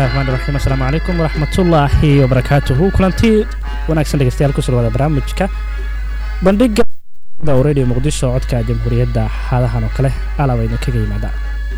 raxmaan raxiim assalaamu calaykum waraxmatullaahi wabarakaatuhu kulanti wanaagsan dhegeystayaal ku surwada barnaamijka bandhiga radio muqdisho codka jamhuuriyadda xaadahan oo kale alaaba idinkaga yimaada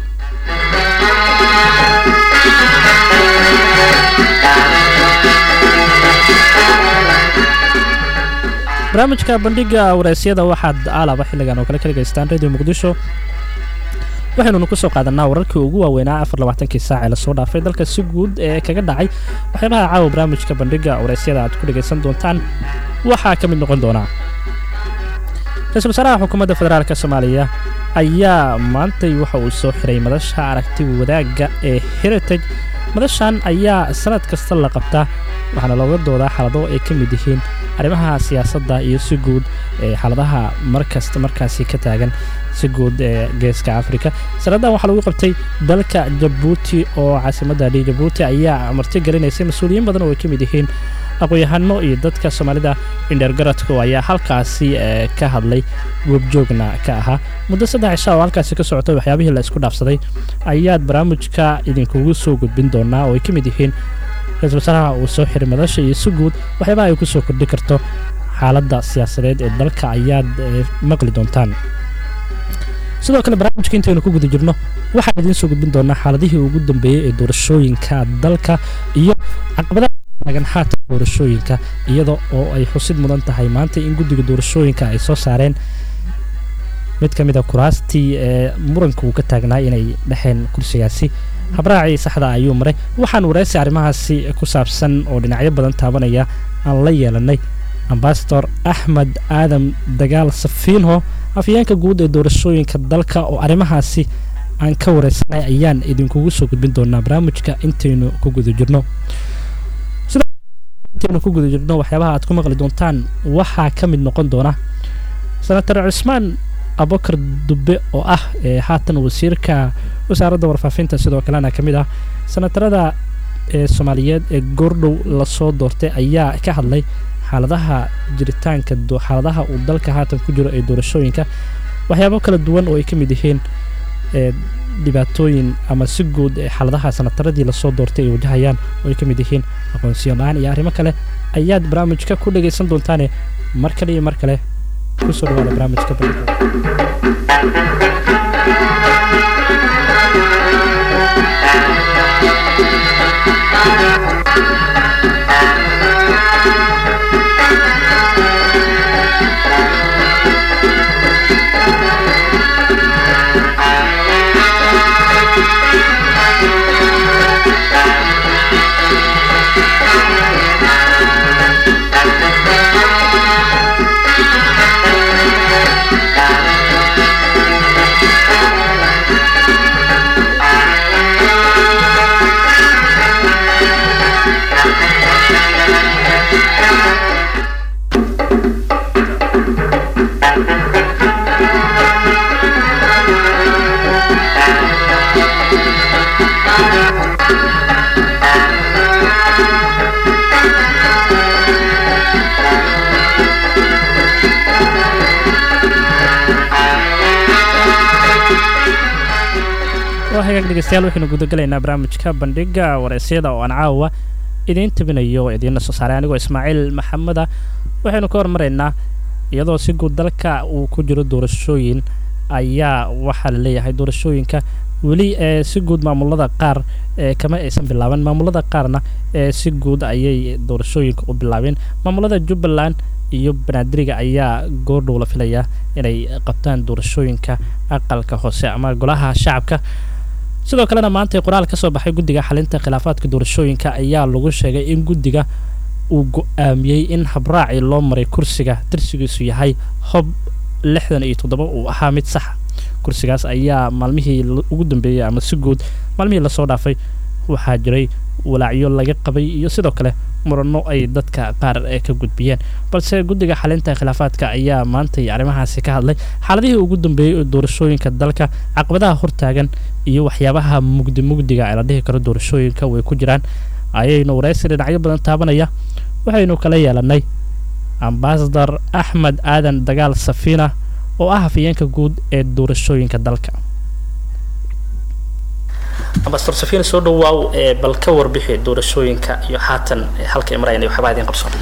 barnaamijka bandhiga wareysyada waxaad aalaba xilligan oo kale ka dhegeystaan radio muqdisho waxaynunu ku soo qaadanaa wararkii ugu waaweynaa afar labaatankii saac ee lasoo dhaafay dalka si guud ee kaga dhacay waxyaabaha caawa barnaamijka bandhiga wareysyada aad ku dhegaysan doontaan waxaa ka mid noqon doonaa ra-iisul wasaaraha xukuumadda federaalk soomaaliya ayaa maantay waxa uu soo xiray madasha aragti wadaagga ee heritage madashan ayaa sanad kasta la qabtaa waxaana looga doodaa xaalado ay ka mid yihiin arrimaha siyaasadda iyo si guud ee xaaladaha markasta markaasi ka taagan si guud ee geeska afrika sanaddan waxaa lagu qabtay dalka jabuuti oo caasimadda dhi jabuuti ayaa marti gelinaysay mas-uuliyiin badan oo ay ka mid yihiin aqoon-yahano iyo dadka soomaalida indheergaradku ayaa halkaasi ka hadlay goobjoogna ka ahaa muddo saddex cisha oo halkaasi ka socotay waxyaabihii la isku dhaafsaday ayaad barnaamijka idinkugu soo gudbin doonaa oo ay ka mid yihiin ra-iisul wasaaraha uu soo xiray madasha iyo si guud waxyaabaha ay ku soo kordhi karto xaaladda siyaasadeed ee dalka ayaad maqli doontaan sidoo kale barnaamijka intaynu ku guda jirno waxaan idiin soo gudbin doonaa xaaladihii ugu dambeeyey ee doorashooyinka dalka iyo caqabadaha taagan haatan doorashooyinka iyada oo ay xusid mudan tahay maanta in guddiga doorashooyinka ay soo saareen mid ka mid a kuraastii ee muranka uu ka taagnaa inay dhexeen kursigaasi habraacii saxda ayuu maray waxaan wareysi arrimahaasi ku saabsan oo dhinacyo badan taabanaya aan la yeelanay ambasador axmed aadan dagaal safiinho afyeenka guud ee doorashooyinka dalka oo arrimahaasi aan ka wareysanay ayaan idinkugu soo gudbin doonaa barnaamijka intaynu ku guda jirno intaynu ku guda jirno waxyaabaha aad ku maqli doontaan waxaa ka mid noqon doona senator cusmaan abubakar dube oo ah ee haatan wasiirka wasaaradda warfaafinta sidoo kalena ka mid ah senatarada ee soomaaliyeed ee goordhow lasoo doortay ayaa ka hadlay xaaladaha jiritaanka xaaladaha uu dalka haatan ku jiro ee doorashooyinka waxyaabo kala duwan oo ay ka mid yihiin dhibaatooyin ama si guud xaaladaha sanataradii lasoo doortay ay wajahayaan oo ay ka mid yihiin aqoonsiyo la-aan iyo arrimo kale ayaad barnaamijka ku dhagaysan doontaane mar kale iyo mar kale kusoo dhawaada barnaamijka hagaag dhegeystayaal waxaynu gudagalaynaa barnaamijka bandhiga wareysyada oo aan caawa idiin tabinayo oo idiinla soo saaray anigoo ismaaciil maxameda waxaynu ka hormaraynaa iyadoo si guud dalka uu ku jiro doorashooyin ayaa waxaa la leeyahay doorashooyinka weli ee si guud maamulada qaar ee kama aysan bilaaban maamulada qaarna ee si guud ayay doorashooyinka u bilaabeen maamulada jubbaland iyo banaadiriga ayaa goordhow la filayaa inay qabtaan doorashooyinka aqalka hoose ama golaha shacabka sidoo kalena maanta qoraal ka soo baxay guddiga xalinta khilaafaadka doorashooyinka ayaa lagu sheegay in guddiga uu go-aamiyey in habraacii loo maray kursiga tirsigiisu yahay hob lixdan iyo toddoba uu ahaa mid saxa kursigaas ayaa maalmihii ugu dambeeyey ama si guud maalmihii lasoo dhaafay waxaa jiray walaacyo laga qabay iyo sidoo kale murano ay dadka qaar ee ka gudbiyeen balse guddiga xalinta khilaafaadka ayaa maantay arrimahaasi ka hadlay xaaladihii ugu dambeeyey ee doorashooyinka dalka caqabadaha hortaagan iyo waxyaabaha mugdi mugdiga ee la dhihi karo doorashooyinka way ku jiraan ayaynu waraysi dhinacyo badan taabanaya waxaynu kala yeelanay ambasador axmed aadan dagaal safiina oo ah hafayeenka guud ee doorashooyinka dalka ambassador safina soo dhawaaw bal ka warbixi doorashooyinka iyo haatan halka ay marayaan iyo waxbaa idin qabsoon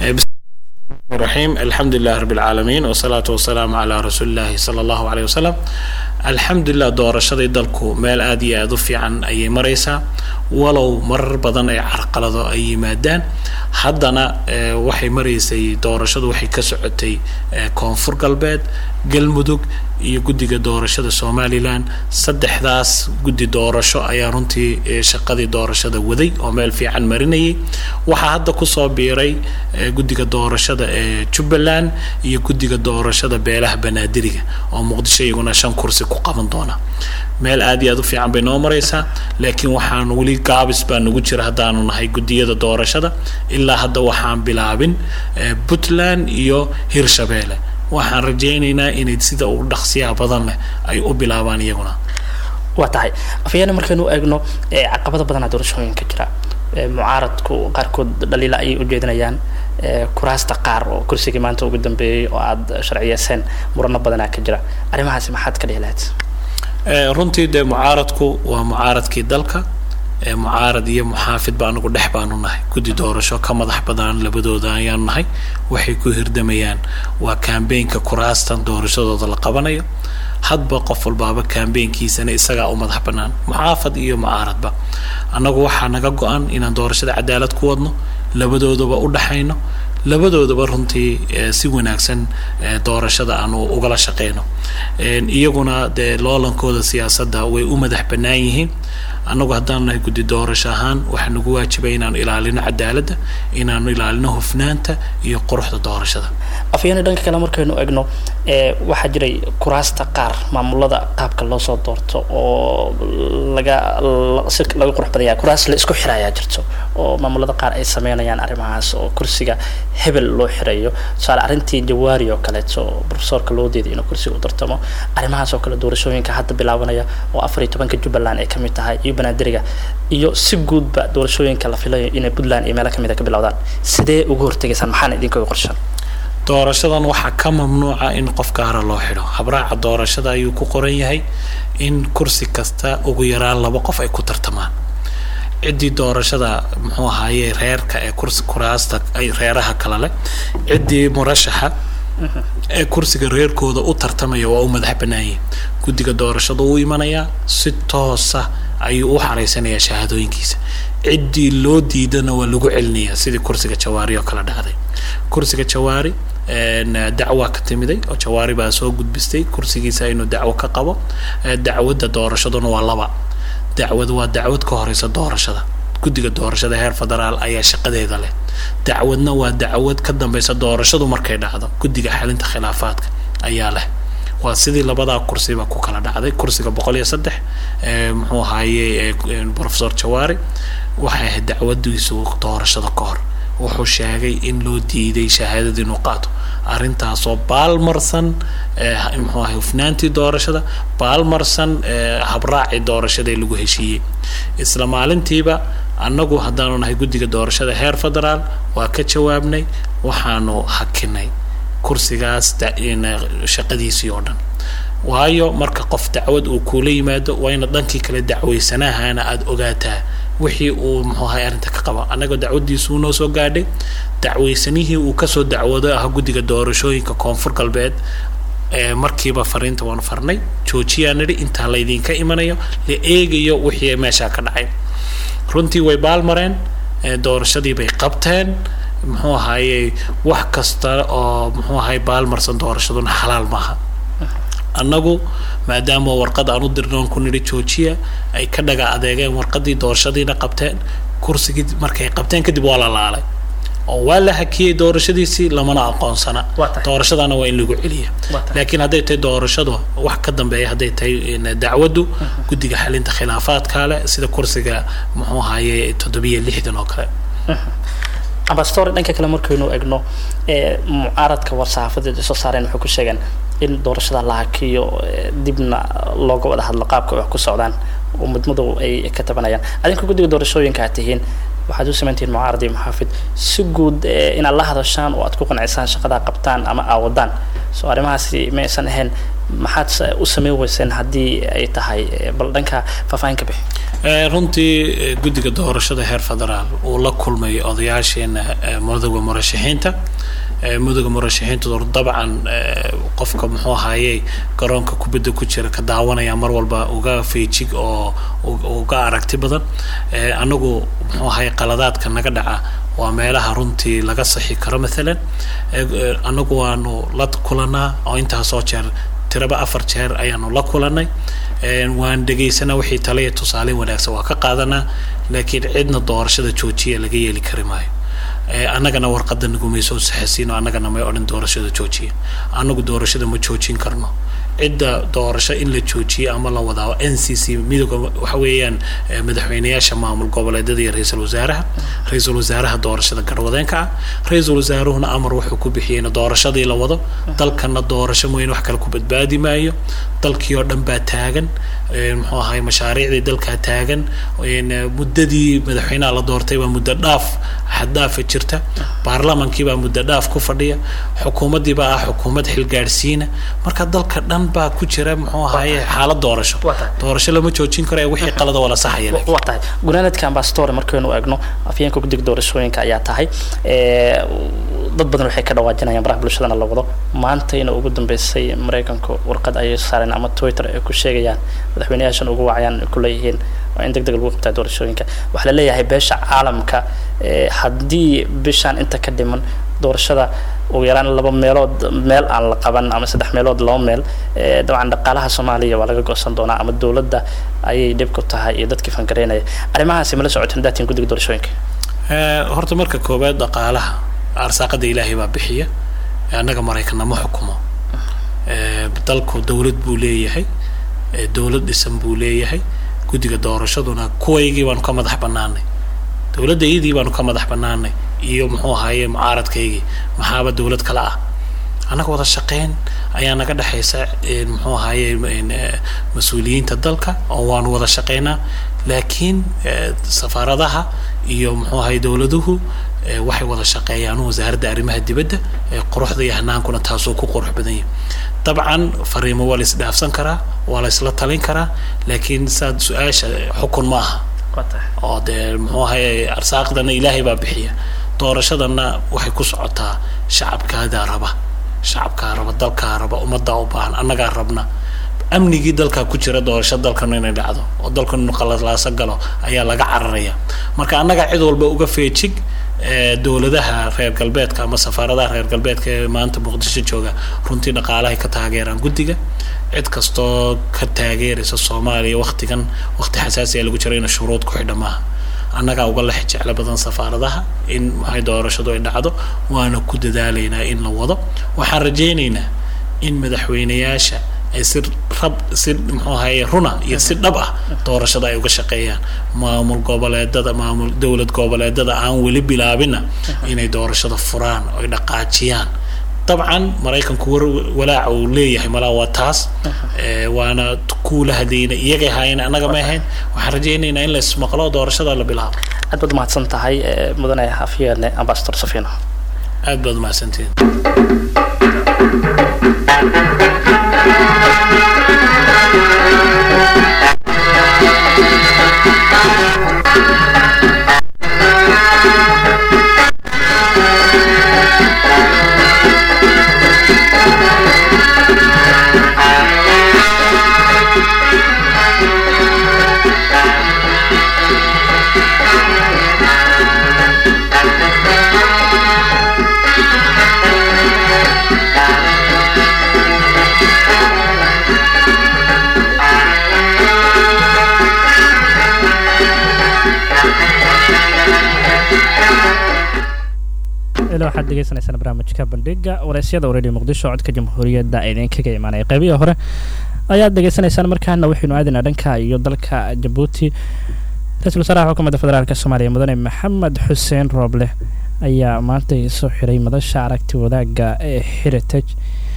الرحيم الحمد لله رب العالمين والصلاة والسلام على رسول الله صلى الله عليه وسلم الحمد لله doorashadii dalku meel aad iyo aad u fiican ayay maraysaa walow marar badan ay carqalado ay yimaadaan haddana waxay maraysay doorashadu waxay ka socotay koonfur galbeed galmudug iyo guddiga doorashada somalilan saddexdaas guddi doorasho ayaa runtii shaqadii doorashada waday oo meel fiican marinayay waxaa hadda kusoo biiray guddiga doorashada ee jubbaland iyo guddiga doorashada beelaha banaadiriga oo muqdisho iyaguna shan kursi ku qaban doona meel aad iyo aad u fiican bay noo maraysaa laakiin waxaan weli gaabis baa nagu jira haddaanu nahay guddiyada doorashada ilaa hadda waxaan bilaabin puntland iyo hirshabeelle waxaan rajaynaynaa inay sida ugu dhaqsiyaha badan leh ay u bilaabaan iyaguna waa tahay afyaana markaynu eegno caqabada badanaa doorashooyinka jira mucaaradku qaarkood dhaliila ayay ujeedinayaan kuraasta qaar oo kursigii maanta ugu dambeeyey oo aada sharciyeyseen murano badanaa ka jira arrimahaasi maxaad ka dhihi lahayd runtii dee mucaaradku waa mucaaradkii dalka mucaarad iyo muxaafid ba anagu dhex baanu nahay guddi doorasho ka madax badan labadooda ayaanu nahay waxay ku hirdamayaan waa kambeynka kuraastan doorashadooda la qabanayo hadba qof walbaaba kambeynkiisana isagaa u madax banaan muxaafad iyo mucaaradba annagu waxaa naga go-an inaan doorashada cadaalad ku wadno labadoodaba u dhaxayno labadoodaba runtii si wanaagsan doorashada aanu ugala shaqeyno iyaguna dee loolankooda siyaasadda way u madax bannaan yihiin annagu haddaanu nahay guddi doorasho ahaan waxaa nagu waajibay inaanu ilaalino cadaaladda inaanu ilaalino hufnaanta iyo quruxda doorashada afyaani dhanka kale markaynu egno waxaa jiray kuraasta qaar maamulada qaabka loo soo doorto oo laga si laga qurux badan yahay kuraas la isku xirayaa jirto oo maamulada qaar ay sameynayaan arrimahaas oo kursiga hebel loo xirayo tusaale arrintii jawaari oo kaleeto profesorka loo deeday inuu kursiga u tartamo arrimahaas oo kale doorashooyinka hadda bilaabanaya oo afar iyo tobanka jubbaland ay kamid tahay iyo banaadiriga iyo si guudba doorashooyinka la filayo inay puntland iyo meelo kamid a ka bilowdaan sidee uga hortegaysaan maxaana idinkaga qorshan doorashadan waxaa ka mamnuuca in qof gaara loo xidho habraaca doorashada ayuu ku qoran yahay in kursi kasta ugu yaraan laba qof ay ku tartamaan ciddii doorashada muxuu ahaaye reerka ee kursi kuraasta ay reeraha kale leh ciddii murashaxa ee kursiga reerkooda u tartamaya waa u madax bannaanyay guddiga doorashada u imanayaa si toosa ayuu u xaraysanayaa shahaadooyinkiisa ciddii loo diidana waa lagu celinayaa sidii kursiga jawaari oo kale dhacday kursiga jawaari dacwa ka timiday oo jawaari baa soo gudbistay kursigiisa inuu dacwo ka qabo dacwadda doorashaduna waa laba dacwad waa dacwad ka horeysa doorashada guddiga doorashada heer federaal ayaa shaqadeeda leh dacwadna waa dacwad ka dambeysa doorashadu markay dhacdo guddiga xalinta khilaafaadka ayaa leh waa sidii labadaa kursiba ku kala dhacday kursiga boqol iyo saddex muxuu ahaaye professor jawaari waxay ahayd dacwadiisu doorashada ka hor wuxuu sheegay in loo diiday shahaadada inuu qaato arrintaasoo baalmarsan muxuu ahay hufnaantii doorashada baalmarsan habraacii doorashada ee lagu heshiiyey isla maalintiiba annagu haddaanu nahay guddiga doorashada heer federaal waa ka jawaabnay waxaanu hakinay kursigaas shaqadiisii oo dhan waayo marka qof dacwad uu kuula yimaado waa ina dhankii kale dacweysanahana aada ogaataa wixii uu muxuu ahay arrinta ka qaba annagoo dacwadiisu noo soo gaadhay dacweysanihii uu kasoo dacwado ah guddiga doorashooyinka koonfur galbeed markiiba fariinta waanu farnay joojiyaa nidhi intaa laydinka imanayo la eegayo wixii meeshaa ka dhacay runtii way baalmareen doorashadii bay qabteen muxuu ahaaye wax kasta oo muxuu ahay baalmarsan doorashaduna xalaal maaha annagu maadaama warqad aan u dirnoon ku nidhi joojiya ay ka dhaga adeegeen warqadii doorashadiina qabteen kursigii markay qabteen kadib waa la laalay oo waa la hakiyey doorashadiisii lamana aqoonsana doorashadana waa in lagu celiya laakiin hadday tahay doorashadu wax ka dambeeya hadday tahay dacwaddu guddiga xalinta khilaafaadka leh sida kursiga muxuu ahaye toddobiyo lixdan oo kale ambassador dhanka kale markaynu egno mucaaradka war-saxaafadeed ay soo saareen waxay ku sheegeen in doorashada la hakiyo dibna looga wada hadlo qaabka wax ku socdaan oo mudmadu ay ka tabanayaan adinka guddiga doorashooyinka aad tihiin waxaad u samayntihiin mucaarad iyo muxaafid si guud inaad la hadashaan oo aad ku qancisaan shaqadaa qabtaan ama aawadaan soo arrimahaasi ma aysan ahayn maxaad u sameyn weyseen haddii ay tahay bal dhanka faahfaahin ka bixi runtii guddiga doorashada heer federaal uu la kulmay odayaasheena mudoga murashaxiinta mudoga murashaxiintu dabcan qofka muxuu ahaaye garoonka kubadda ku jira ka daawanaya mar walba uga feejig oo uga aragti badan anagu muxuu ahaye qaladaadka naga dhaca waa meelaha runtii laga saxi karo maalan anagu waanu la kulanaa oo intaasoo jeer tiraba afar jeer ayaanu la kulanay waan dhegaysanaa wixii taliya tusaale wanaagsan waa ka qaadanaa laakiin cidna doorashada joojiya laga yeeli kari maayo annagana warqada nagumay soo saxasiino annagana may odhan doorashada joojiya annagu doorashada ma joojin karno cidda doorasho in la joojiyo ama la wadaa n c c midooga waxa weeyaan madaxweyneyaasha maamul goboleedyada iyo ra-iisul wasaaraha ra-iisul wasaaraha doorashada garwadeenka ah ra-iisul wasaaruhuna amar wuxuu ku bixiyey in doorashadii la wado dalkana doorasho mooyane wax kale ku badbaadi maayo dalkii oo dhan baa taagan muxuu ahay mashaariicdii dalkaa taagan muddadii madaxweynaha la doortay baa muddo dhaaf xaddaafa jirta baarlamaankii baa muddo dhaaf ku fadhiya xukuumaddii baa ah xukuumad xilgaadhsiina marka dalka dhan baa ku jira muxuu ahaye xaalad doorasho doorasho lama joojin karo ee wixii qalada wala saxaya waa tahay gunaanadka ambassador markaynu eegno afyeenka guddiga doorashooyinka ayaa tahay dad badan waxay ka dhawaajinayaan baraha bulshadana la wado maantayna ugu dambeysay maraykanku warqad ayay saareen ama twitter ay ku sheegayaan madaxweyneyaashan ugu wacayaan ku leeyihiin waa in deg deg lagu qabtaa doorashooyinka waxaa la leeyahay beesha caalamka haddii bishaan inta ka dhiman doorashada ugu yaraan laba meelood meel aan la qaban ama saddex meelood laba meel dabcan dhaqaalaha soomaaliya waa laga goosan doonaa ama dowladda ayay dhib ku tahay iyo dadkii fangareynaya arrimahaasi mala socotin daatiin guddiga doorashooyinka horta marka koowaad dhaqaalaha arsaaqada ilaahay baa bixiya annaga maraykanna ma xukumo dalku dowlad buu leeyahay dowlad dhisan buu leeyahay guddiga doorashaduna kuwaygii baanu ka madax banaanay dowladda iyadii baanu ka madax banaanay iyo muxuu ahaaye mucaaradkaygii maxaaba dowlad kale ah annaga wada shaqeyn ayaa naga dhexaysa muxuu ahaaye mas-uuliyiinta dalka oo waanu wada shaqeynaa laakiin safaaradaha iyo muxuu ahaye dowladuhu waxay wada shaqeeyaan wasaaradda arrimaha dibadda quruxda iyo hanaankuna taasuu ku qurux badan yahay dabcan fariimo waa la isdhaafsan karaa waa la isla talin karaa laakiin saad su-aasha xukun ma aha oo dee muxuu ahaye arsaaqdana ilaahay baa bixiya doorashadana waxay ku socotaa shacabkaadaa raba shacabkaa raba dalkaa raba ummaddaa u baahan annagaa rabna amnigii dalkaa ku jira doorasho dalkanu inay dhacdo oo dalkanu inu qalalaaso galo ayaa laga cararaya marka annagaa cid walba uga feejig dowladaha reer galbeedka ama safaaradaha reer galbeedka ee maanta muqdisho jooga runtii dhaqaalahay ka taageeraan guddiga cid kastoo ka taageeraysa soomaaliya waktigan wakti xasaasiya lagu jiro ina shuruud ku xidha maaha annagaa uga lex jeclo badan safaaradaha in maxay doorashadu ay dhacdo waana ku dadaalaynaa in la wado waxaan rajaynaynaa in madaxweyneyaasha ay si rab si muxuu ahaye runa iyo si dhab ah doorashada ay uga shaqeeyaan maamul goboleedada maamul dowlad goboleedada aan weli bilaabina inay doorashada furaan oy dhaqaajiyaan dabcan maraykanku war walaaca uu leeyahay malaa waa taas waana kuula hadlayna iyagay haayeen annaga ma ahayn waxaan rajaynaynaa in la ismaqlo doorashada la bilaabo aad baad mahadsan tahay mudane afyeene ambasador safino aad baad mahadsantihin ila waxaad degeysanaysaan barnaamijka bandhiga wareysyada radio muqdisho codka jamhuuriyadda idinkaga imaanaya qeybihii hore ayaad degeysanaysaan markaana waxaynu aadaynaa dhanka iyo dalka jabuuti ra-iisul wasaaraha xukuumadda federaalk soomaaliya mudane maxamed xuseen rooble ayaa maanta soo xiray madasha aragti wadaagga ee heritage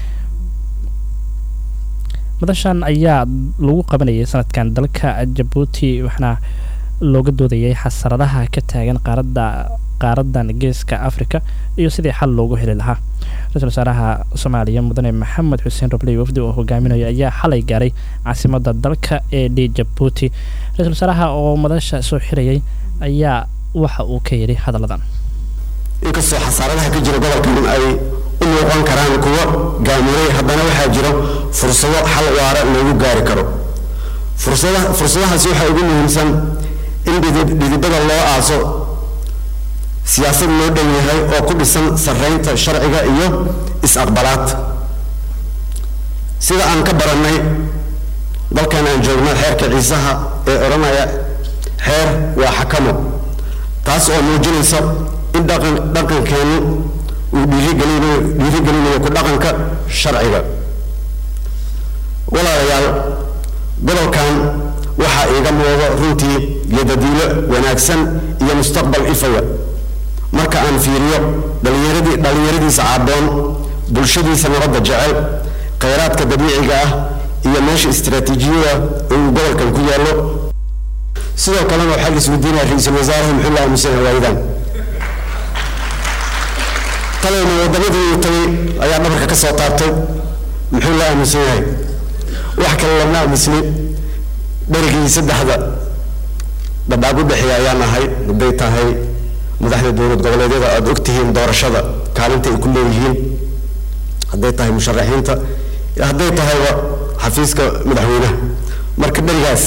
madashan ayaa lagu qabanayay sanadkan dalka jabuuti waxaana looga doodayay xasaradaha ka taagan qaaradda qaaradan geeska africa iyo sidii xal loogu heli lahaa ra-isul wasaaraha soomaaliya mudane maxamed xuseen robley wafdi oo hogaaminayo ayaa xalay gaaray caasimada dalka ee d jabuuti ra-isul wasaaraha oo madasha soo xirayay ayaa waxa uu ka yidhi hadalladan inkastoo xasaaradaha ka jira gobolkan ay u muuqan karaan kuwo gaamuray haddana waxaa jiro fursado xal waara loogu gaari karo fursadahaasi waxaa ugu muhiimsan in dhidibada loo aaso siyaasad loo dhow yahay oo ku dhisan sarraynta sharciga iyo is-aqbalaad sida aan ka barannay dalkan aan joogno xeerka ciisaha ee odhanaya xeer waa xakamo taas oo muujinaysa in dhaqan dhaqankeennu uu dhiirigelinayo dhiirigelinayo ku dhaqanka sharciga walaalayaal gobolkan waxaa iiga muuqdo runtii yadadiilo wanaagsan iyo mustaqbal ifaya marka aan fiiriyo dhalinyaradii dhallinyaradiisa caaboon bulshadiisa nabadda jecel khayraadka dabiiciga ah iyo meesha istiraatiijiyada uu gobolkan ku yaallo sidoo kalena waxaa la isweydiinaya ra-iisul wasaaraha muxuu la aamusan hawaayidan talayna waddamadii uu tagay ayaa dhabarka ka soo taabtay muxuu la aamusan yahay wax kale lama aamusni dherigii saddexda dhadhaab u dhexeeya ayaan ahay hadday tahay madaxda dowlad goboleedyada aada og tihiin doorashada kaalinta ay ku leeyihiin hadday tahay musharaxiinta hadday tahayba xafiiska madaxweynaha marka dherigaas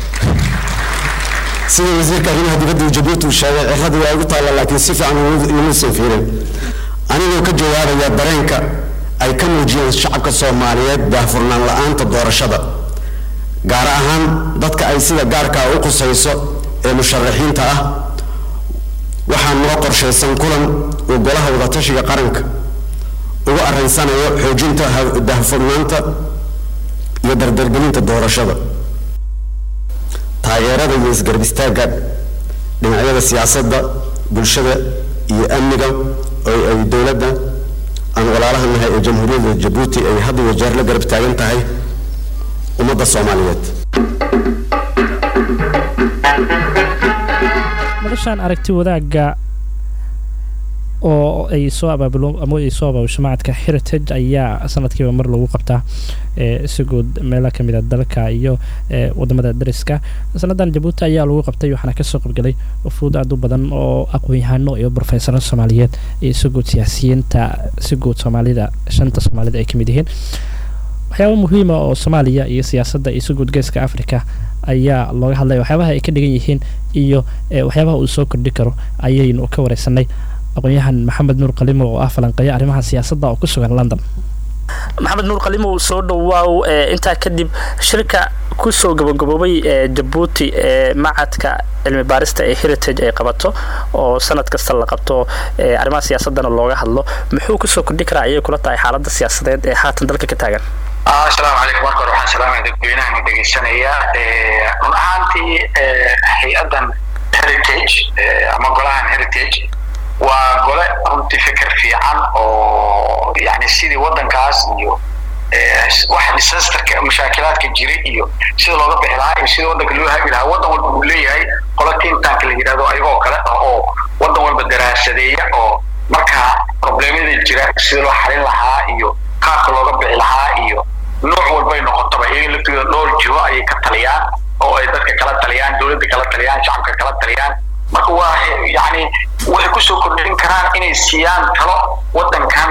sida wasiirka arrimaha dibadda jabuuti uu sheegay cirradii waa igu taalla laakiin si fiican imuusan fiirin anigoo ka jawaabaya dareenka ay ka muujiyeen shacabka soomaaliyeed daahfurnaan la-aanta doorashada gaar ahaan dadka ay sida gaarkaa u qusayso ee musharaxiinta ah waxaa noo qorshaysan kulan uu golaha wadatashiga qaranka ugu arrinsanayo xoojinta daahfurnaanta iyo dardargelinta doorashada taageerada iyo isgarab istaagga dhinacyada siyaasadda bulshada iyo amniga oo ay dowladda aan walaalaha nahay ee jamhuuriyadda jabuuti ay had iyo jeer la garab taagan tahay ummadda soomaaliyeed madashaan aragti wadaagga oo ay soo abaabulo ama ay soo abaabusho macadka heritage ayaa sanadkiiba mar lagu qabtaa si guud meelo kamid a dalka iyo wadamada dariska sanadan jabuuti ayaa lagu qabtay waxaana kasoo qabgalay wafuud aad u badan oo aqoon-yahano iyo brofesaro soomaaliyeed iyo si guud siyaasiyiinta si guud soomaalida shanta soomaalida ay kamid yihiin waxyaaba muhiima oo soomaaliya iyo siyaasadda iyo si guud geeska africa ayaa looga hadlaya waxyaabaha ay ka dhigan yihiin iyo waxyaabaha uu soo kordhi karo ayaynu ka wareysanay aqoon-yahan maxamed nuur qalimo oo ah falanqeeya arrimaha siyaasadda oo ku sugan london maxamed nuur qalimow soo dhowaaw intaa kadib shirka kusoo gabagaboobay ee jabuuti ee macadka cilmi baarista ee heritage ay qabato oo sanad kasta la qabto arrimaha siyaasadana looga hadlo muxuu kusoo kordhi karaa ayay kula tahay xaaladda siyaasadeed ee haatan dalka ka taagan asalaamu calaykum marka hore waxaan salaamaya dadweynahan dhegeysanaya run ahaantii hay-addan heritage ama golahan heritage waa gole runtii fikir fiican oo yani sidii waddankaas iyo wax disasterka mashaakilaadka jira iyo sida looga bixi lahaa iyo sida waddanka loo hagi lahaa waddan walba uu leeyahay qolo tintanka la yidhahdo ayagoo kale oo waddan walba daraasadeeya oo markaa problemyada jira sida loo xalin lahaa iyo qaabka looga bixi lahaa iyo nooc walbay noqotaba iyaga laftooda dhowr jiho ayay ka taliyaan oo ay dadka kala taliyaan dowladda kala taliyaan shacabka kala taliyaan marka waa yani waxay kusoo kordhin karaan inay siiyaan talo waddankan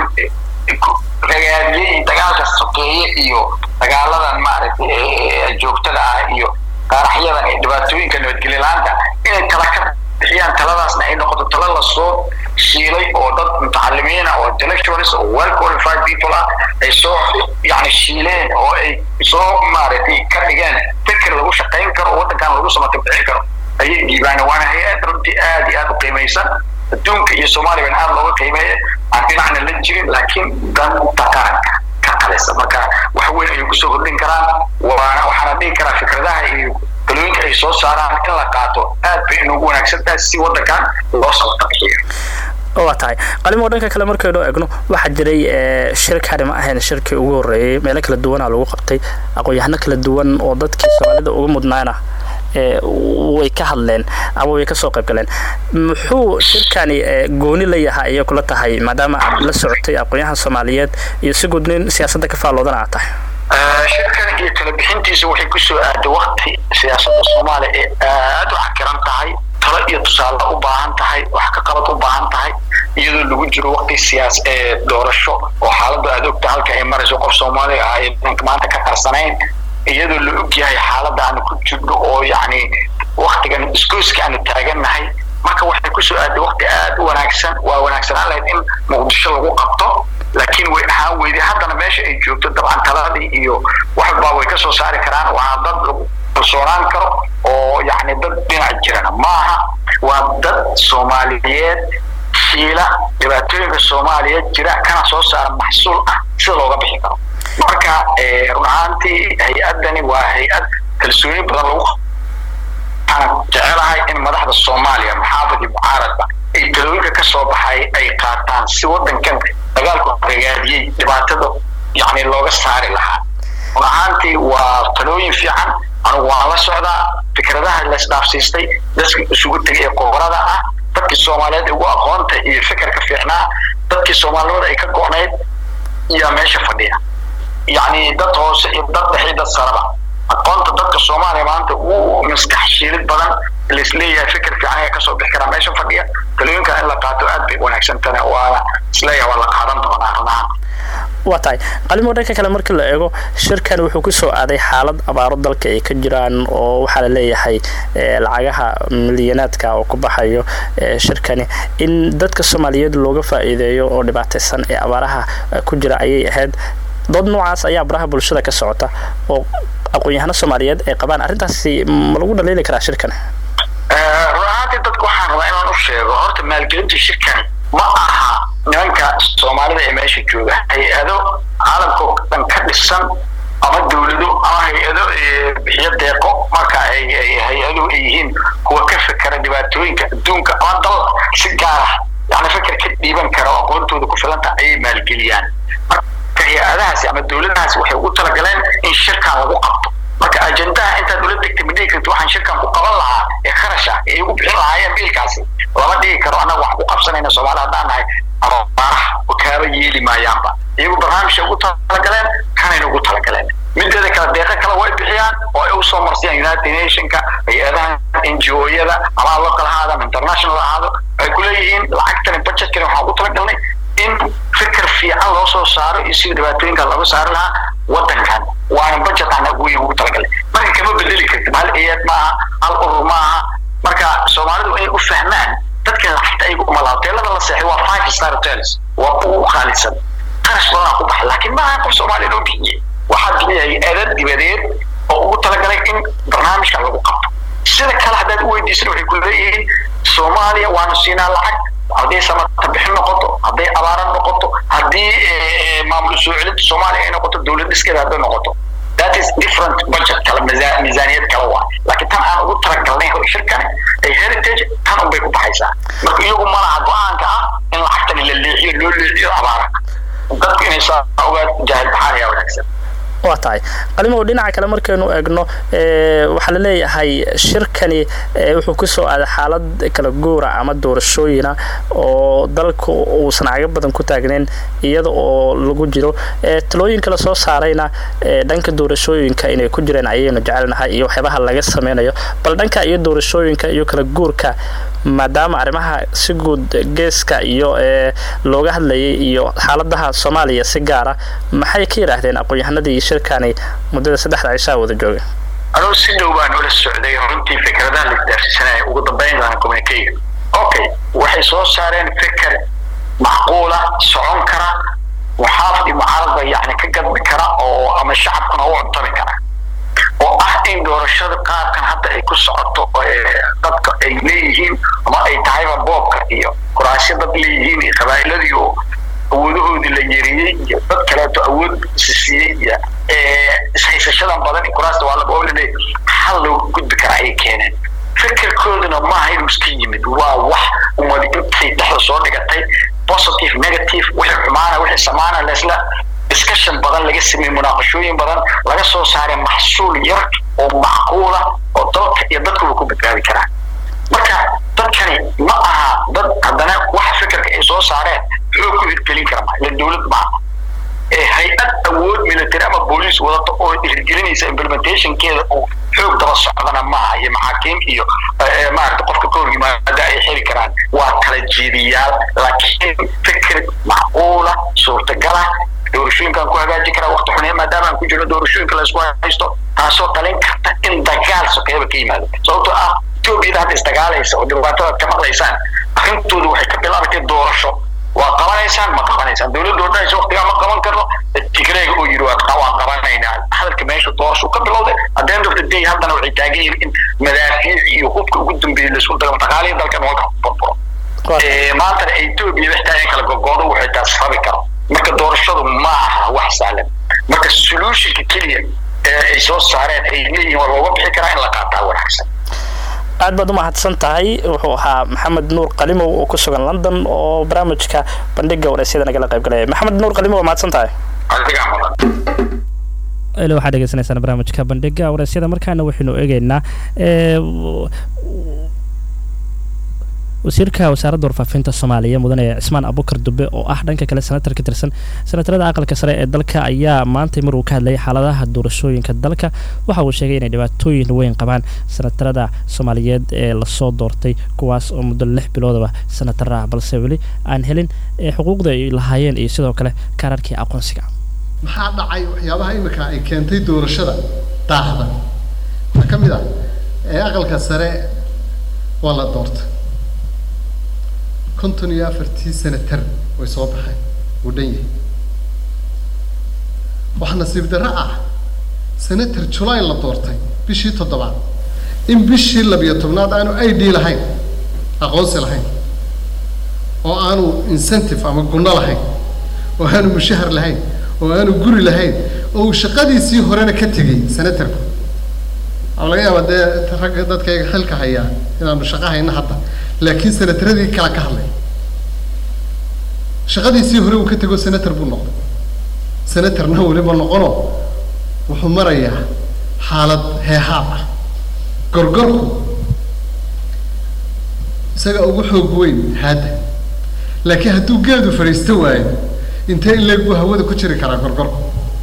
ragaadiyey dagaalka sokeeye iyo dagaaladan maaragtay joogtada ah iyo qaaraxyadan iyo dhibaatooyinka nabadgelyo la-aanta inay tala ka bixiyaan taladaasna ay noqoto talo lasoo shiilay oo dad mutacalimiin ah oo intellectuals oo well qualified people ah ay soo yani shiileen oo ay soo maaragtay ka dhigeen fikir lagu shaqayn karo oo waddankan lagu samata bixin karo ayay dhiibaan waana hay-ad runtii aad iyo aad u qiimaysan adduunka iyo soomaaliyana aad looga qiimeeya aan dhinacna la jirin laakiin danta qaranka ka qalisa marka wax weyn ayay kusoo kordhin karaan waana waxaana dhihi karaa fikradaha iyo talooyinka ay soo saaraan in la qaato aad bay inugu wanaagsan tahay si waddankan loo samata bixiyo waa tahay qalimo dhanka kale markaynu eegno waxaa jiray shirkani ma ahayn shirkii ugu horreeyey meelo kala duwanaa lagu qabtay aqoon-yahano kala duwan oo dadkii soomaalida uga mudnaana way ka hadleen ama way kasoo qayb galeen muxuu shirkani gooni la yahay ayay kula tahay maadaama aad la socotay aqoon-yahan soomaaliyeed iyo si guud nin siyaasadda ka faalloodana aad tahay shirkan iyo kala bixintiisa waxay kusoo aaday wakti siyaasadda soomaaliya ee aada u xakiran tahay talo iyo tusaale u baahan tahay wax ka qabad u baahan tahay iyadoo lagu jiro wakti siyaas ee doorasho oo xaaladda aad ogta halka ay marayso qof soomaaliya ah ay maanta ka qarsanayn iyadoo la og yahay xaaladda aanu ku jirno oo yacni waktigan isgoyska aanu taagannahay marka waxay kusoo aaday wakti aada u wanaagsan waa wanaagsanaan lahayd in muqdisho lagu qabto laakiin way ahaan weyday haddana meesha ay joogto dabcan taladii iyo wax walbaa way ka soo saari karaan waa dad lagu kalsoonaan karo oo yacni dad dhinac jirana maaha waa dad soomaaliyeed shiila dhibaatooyinka soomaaliyeed jira kana soo saara maxsuul ah sida looga bixi karo marka run ahaantii hay-addani waa hay-ad kalsooni badan lagu waxaan jecelahay in madaxda soomaaliya maxaafid iyo mucaaradba ay talooyinka ka soo baxay ay qaataan si waddankan dagaalku ragaadiyey dhibaatada yacni looga saari lahaa run ahaantii waa talooyin fiican anigu waan la socdaa fikradaha la isdhaafsiistay dadka isugu tegay ee qoborada ah dadkii soomaaliyeed ugu aqoonta iyo fikirka fiicnaa dadkii soomaalinimada ay ka go'nayd yaa meesha fadhiya yacni dad hoose iyo dad dhexe dad saraba aqoonta dadka soomaaliya maanta ugu maskax shiilid badan laisleeyahay fikir fiican ayaa kasoo bixi karaa meesha fadhiya talooyinka in la qaato aad bay wanaagsantana waana isleeyahay waa la qaadan doonaa runahaan waa tahay qalimo dhanka kale marka la eego shirkan wuxuu kusoo aaday xaalad abaaro dalka ay ka jiraan oo waxaa la leeyahay lacagaha milyanaadka oo ku baxayo shirkani in dadka soomaaliyeed looga faa'iideeyo oo dhibaataysan ee abaaraha ku jira ayay ahayd dood noocaas ayaa baraha bulshada ka socota oo aqoon-yahano soomaaliyeed ay qabaan arrintaasi ma lagu dhaliili karaa shirkan run ahaantii dadka waxaan rabaa inaan u sheego horta maalgelinta shirkan ma aha nimanka soomaalida ee meesha jooga hay-ado caalamkao dhan ka dhisan ama dawlado ama hay-ado bixiyo deeqo marka ay hay-aduhu ay yihiin kuwa ka fikera dhibaatooyinka adduunka ama dal si gaar ah yani fikir ka dhiiban kara oo aqoontooda ku filanta ayay maalgeliyaan marka hay-adahaasi ama dawladahaasi waxay ugu talagaleen in shirkan lagu qabto marka ajendaha intaad ula degtay ma dhigi karti waxaan shirkan ku qaban lahaa ee kharash ah ee igu bixin lahaayeen biilkaasi lama dhigi karo annaga waxaan ku qabsanayna soomaali haddaan nahay abaaraha kaaba yeeli maayaanba iyagu barnaamijka ugu talagaleen kanayna ugu talagaleen mideeda kale deeqa kale way bixiyaan oo ay usoo marsiyaan united nationka hay-adaha n g o-yada ama local ahaado ama international ahaado ay kuleeyihiin lacagtani budgetkani waxaan ugu talagalnay in fikir fiican loo soo saaro iyo sida dhibaatooyinka looga saari lahaa waddankan waana budget aan weyn ugu talagalay marka kama bedeli kartid hal eed maaha hal urur maaha marka soomaalidu inay u fahmaan dadkan lacagta ayagu umala hoteelada la seexay waa five star hotels waa ugu qaalisan qarash badan ku baxa laakiin maaha qof soomaaliya loo bixiyey waxaa bixiyay eedad dibadeed oo ugu talagalay in barnaamijkan lagu qabto sida kale haddaad u weydiisan waxay ku leeyihiin soomaaliya waanu siinaa lacag hadday samata bixin noqoto hadday abaara noqoto haddii maamul soo celinta soomaaliya ay noqoto dowlad dhiskeeda hadday noqoto that is different budget kale miisaaniyad kale waa laakiin tan aan ugu talagalnay shirkani ay heritage tan unbay ku baxaysaa marka iyagu malaha go-aanka ah in lacagtani la leexiyo loo leexiyo abaara dadku inay saa ogaa jaahil baxaan ayaa wanaagsan waa tahay qalimow dhinaca kale markaynu eegno waxaa la leeyahay shirkani wuxuu kusoo aaday xaalad kala guura ama doorashooyina oo dalku uusan caga badan ku taagnayn iyada oo lagu jiro talooyinka la soo saarayna dhanka doorashooyinka inay ku jireen ayaynu jecelnahay iyo waxyaabaha laga sameynayo bal dhanka iyo doorashooyinka iyo kala guurka maadaama arrimaha si guud geeska iyo looga hadlayay iyo xaaladaha soomaaliya si gaara maxay ka yidhaahdeen aqoon-yahanadii shirkani muddada saddexda cishaa wada jooga anugu si dhow baan ula socday runtii fikradaha la isdaarsiisanaya ugu dambeyn doona communicate okay waxay soo saareen fikir macquula socon kara muxaafid iyo mucaaradba yacni ka gadbi kara oo ama shacabkuna u cuntami kara oo ah in doorashada qaabkan hadda ay ku socoto dadka ay leeyihiin ama ay tahayba boobka iyo kuraasyo dad leeyihiin iyo qabaa'iladii oo awoodahoodii la yeriyey iyo dad kaleeto awood sisiiyey iyo ishaysashadan badan kuraasta waa laboolile xal looga gudbi kara ayay keeneen fikirkooduna maaha inuu iska yimid waa wax umadi intay dhexda soo dhigatay positive negative wixii xumaana wixii samaana laisla discussion badan laga sameeyey munaaqashooyin badan laga soo saaray maxsuul yar oo macquula oo dalka iyo dadkuba ku badbaadi karaan marka dadkani ma aha dad haddana waxa fikirka ay soo saareen xoog ku hirgelin kara maa ila dowlad maaha ee hay-ad awood military ama booliis wadata oo hirgelinaysa implementationkeeda uu xoog daba socdana maaha iyo maxaakiim iyo maarata qofka ka hor yimaada ay xiri karaan waa kala jeediyaal laakiin fikir macquula suurtagala doorashooyinkaan ku hagaaji karaa waqti xunee maadaama aan ku jirno doorashooyinka laysku haysto taasoo dhalin karta in dagaal sokeeba ka yimaado sababtoo ah etoobiyada hadda isdagaalaysa oo dhibaatadaad ka maqlaysaan arrintooda waxay ka bilaabatay doorasho waa qabanaysaan ma qabanaysaan dowladda oo dhanaysa waqtigaa ma qaban karno tigreega oo yidhi waa waan qabanaynaa hadalka meesha doorasho ka bilowday at the end of the day haddana waxay taagan yihiin in madaafiic iyo hubka ugu dambeeyay laisku dagamo dhaqaalihi dalkan walka burburo maantana etoobiya xitaa in kala gogoodo waxay taas rabi karo marka doorashadu ma aha wax sahlan marka solutionka keliya ee ay soo saareen ay leeyihiin waa looga bixi karaa in la qaataa wanaagsan aad baad u mahadsan tahay wuxuu ahaa maxamed nuur qalimow oo ku sugan london oo barnaamijka bandhiga wareysyada nagala qayb galaya maxamed nuur qalimow waa mahadsan tahay adigaa mudan ilo waxaad dhegeysanaysaan barnaamijka bandhiga wareysyada markaana waxaynu eegeynaa wasiirka wasaaradda warfaafinta soomaaliya mudane cismaan abukar dube oo ah dhanka kale senatar ka tirsan senatarada aqalka sare ee dalka ayaa maantay maruu ka hadlayay xaaladaha doorashooyinka dalka waxa uu sheegay inay dhibaatooyin weyn qabaan senatarada soomaaliyeed ee lasoo doortay kuwaas oo muddo lix biloodaba senatara ah balse weli aan helin xuquuqda ay lahaayeen iyo sidoo kale kaararkii aqoonsiga maxaa dhacay waxyaabaha imika ay keentay doorashada daahda waxaa ka mid ah ee aqalka sare waa la doortay konton iyo afartii senatar way soo baxeen uu dhan yahay waxaa nasiib darro ah senator julay la doortay bishii toddobaad in bishii labiyo tobnaad aanu i d lahayn aqoonsi lahayn oo aanu incentive ama gunno lahayn oo aanu mushahar lahayn oo aanu guri lahayn oo uu shaqadiisii horena ka tegey senatorku waxaa laga yaabaa dee ragga dadkayga xilka hayaa inaanu shaqo hayna hadda laakiin senataradii kala ka hadlay shaqadiisii hore uu ka tego senator buu noqday senatorna weliba noqono wuxuu marayaa xaalad heehaab ah gorgorku isaga ugu xoog weyn haadda laakiin hadduu geedu fadhiisto waayo intee in leeg buu hawada ku jiri karaa gorgorku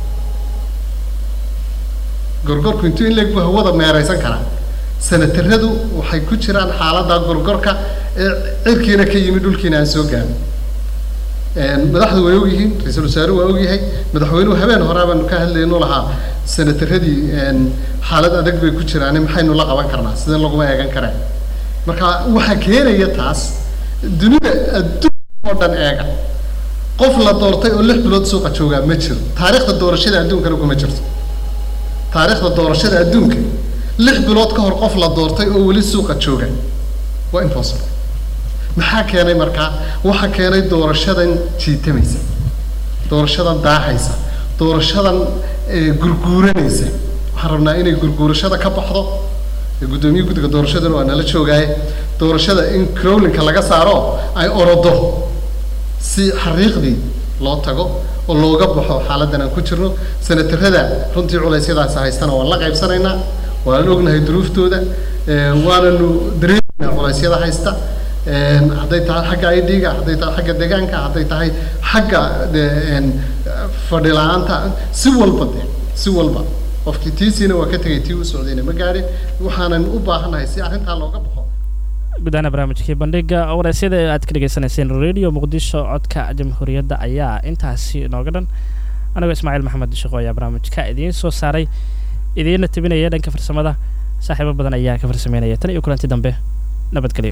gorgorku intuu in leeg buu hawada meeraysan karaa senataradu waxay ku jiraan xaaladda gorgorka ee cirkiina ka yimid dhulkiina aan soo gaarin madaxdu way ogyihiin ra-iisul wasaaruhu waa ogyahay madaxweynuhu habeen hore baanu ka hadlaynu lahaa senataradii xaalad adag bay ku jiraan maxaynu la qaban karnaa sideen laguma eegan kareen marka waxaa keenaya taas dunida adduun oo dhan eega qof la doortay oo lix bilood suuqa joogaa ma jiro taariikhda doorashada adduunkana kuma jirto taariikhda doorashada adduunka lix bilood ka hor qof la doortay oo weli suuqa jooga waa impossible maxaa keenay markaa waxaa keenay doorashadan jiitamaysa doorashadan daaxaysa doorashadan gurguuranaysa waxaan rabnaa inay gurguurashada ka baxdo guddoomiye guddiga doorashadana waa nala joogaaye doorashada in crowlinka laga saaro ay orodo si xariiqdii loo tago oo looga baxo xaaladdan aan ku jirno senatarada runtii culeysyadaasi haystana waan la qaybsanaynaa waan ognahay duruuftooda waananu dareemaynaa culeysyada haysta hadday tahay xagga i d-ga hadday tahay xagga deegaanka hadday tahay xagga fadhi la-aanta si walba de si walba qofkii tiisiina waa ka tegay tii u socdayna ma gaadhin waxaanan u baahannahay si arrintaa looga baxo gudahaana barnaamijkii bandhiga wareysyada aad ka dhegeysanayseen radio muqdisho codka jamhuuriyadda ayaa intaasi inooga dhan anigoo ismaaciil maxamed shaqo ayaa barnaamijka idiin soo saaray idiinna tebinaya dhanka farsamada saaxiibo badan ayaa ka farsameynaya tan iyo kulanti dambe nabadgelyo